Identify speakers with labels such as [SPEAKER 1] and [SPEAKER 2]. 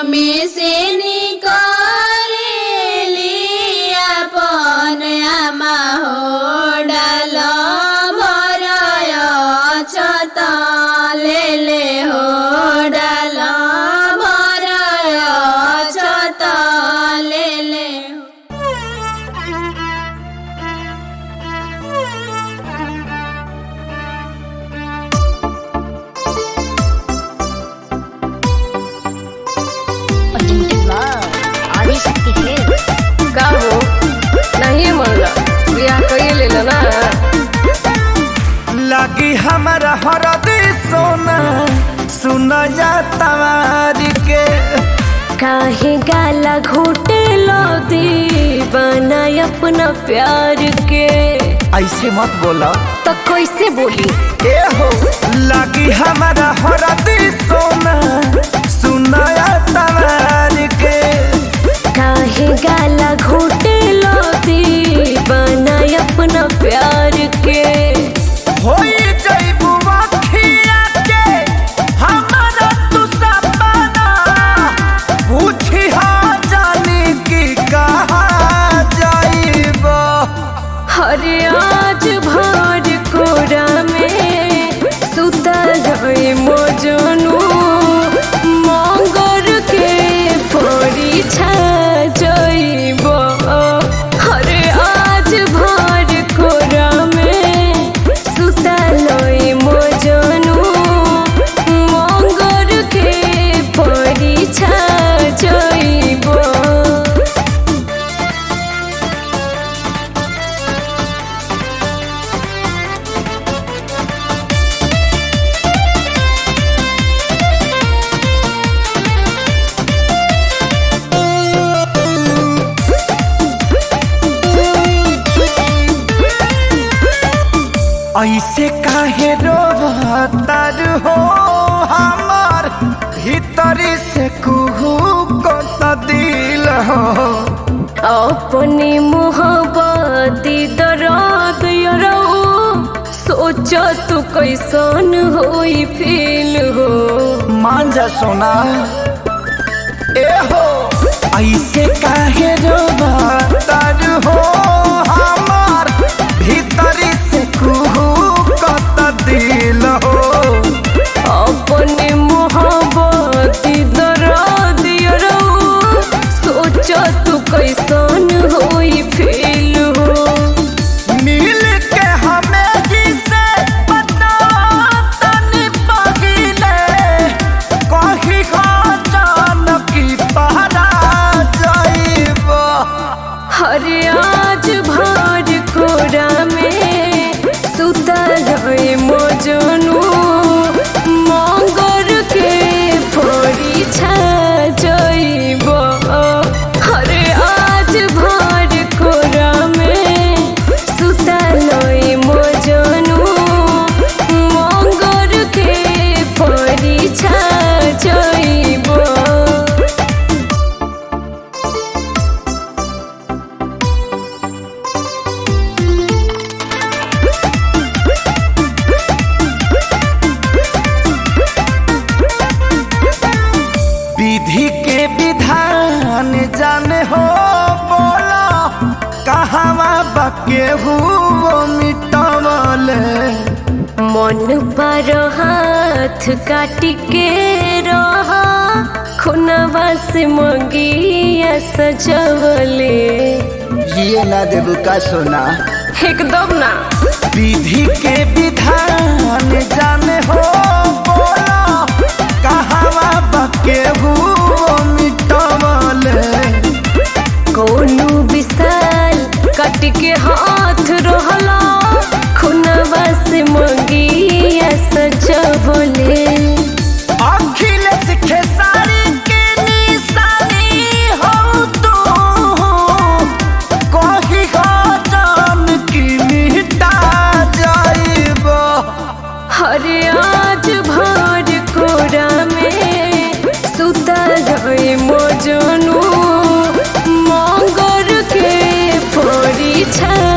[SPEAKER 1] में से निकरेली अपन आमा हो डाल भरय छत ले ले हो डाल भरय छत ले ले हो
[SPEAKER 2] Presented love. आदिशक्ति Hits.
[SPEAKER 3] का हो नहीं मनला बियाह कइए लेला ना
[SPEAKER 4] लगी हमारा हरदी सोना सुनया तवार के
[SPEAKER 3] काहे गाला घोटे लो दीवाना अपना प्यार के
[SPEAKER 4] ऐसे मत बोला
[SPEAKER 3] तो कैसे बोली
[SPEAKER 4] ए हो लगी हमारा हरदी सोना सुनया तवार के
[SPEAKER 3] काहे गाला घोटे लो दीवाना अपना प्यार के
[SPEAKER 4] होई जइबू अखिया के हमारा तू सपना पूछी हाँ जानी की कहा जाइबा
[SPEAKER 3] हरे आज भर कोरा में सुता गए मोजनू मंगर के परीक्षा जइब हरे आज भर कोरा में सुता लई मोजनू मंगर के परीक्षा जइब
[SPEAKER 4] ऐसे काहे रोवतार हो हमार भीतरी से कुहू को दिल हो
[SPEAKER 3] अपनी मोहब्बती दर्द यरो सोच तू कैसन होई फील हो
[SPEAKER 4] मान जा सोना ए हो ऐसे काहे रोवतार हो हमार भीतरी से कुहू को दिल हो
[SPEAKER 3] अपनी मोहब्बती दर्द यरो सोच तू कैसन होई फील हो
[SPEAKER 4] मिल के हमें जिसे पता तनी पगिले कही जान की पहरा जाइबा
[SPEAKER 3] हरे आज भर कोरा में सुता गए मोजनू मंगर के परीक्षा जइब हरे आज भर कोरा में सुता लई मोजनू मंगर के परीक्षा जइब
[SPEAKER 4] विधि के विधान जाने हो बोला कहवा बके हुओ मिटवले
[SPEAKER 3] मन पर हाथ काट के रहा खुनवा से मंगिया सजवले
[SPEAKER 4] ये ना देबू का सोना
[SPEAKER 3] एकदम ना
[SPEAKER 4] विधि के विधान जाने हो बोला कहवा बके हुओ मिटवले
[SPEAKER 3] कोनो विशाल कट के हाथ रहला खुनवा से मंगिया सजवले
[SPEAKER 4] अखिलेश खेसारी के निशानी हो तू कही हो जान की मिटा जाइबा
[SPEAKER 3] हरे आज भर कोरा में सुता गए मोजनू मंगर के परीक्षा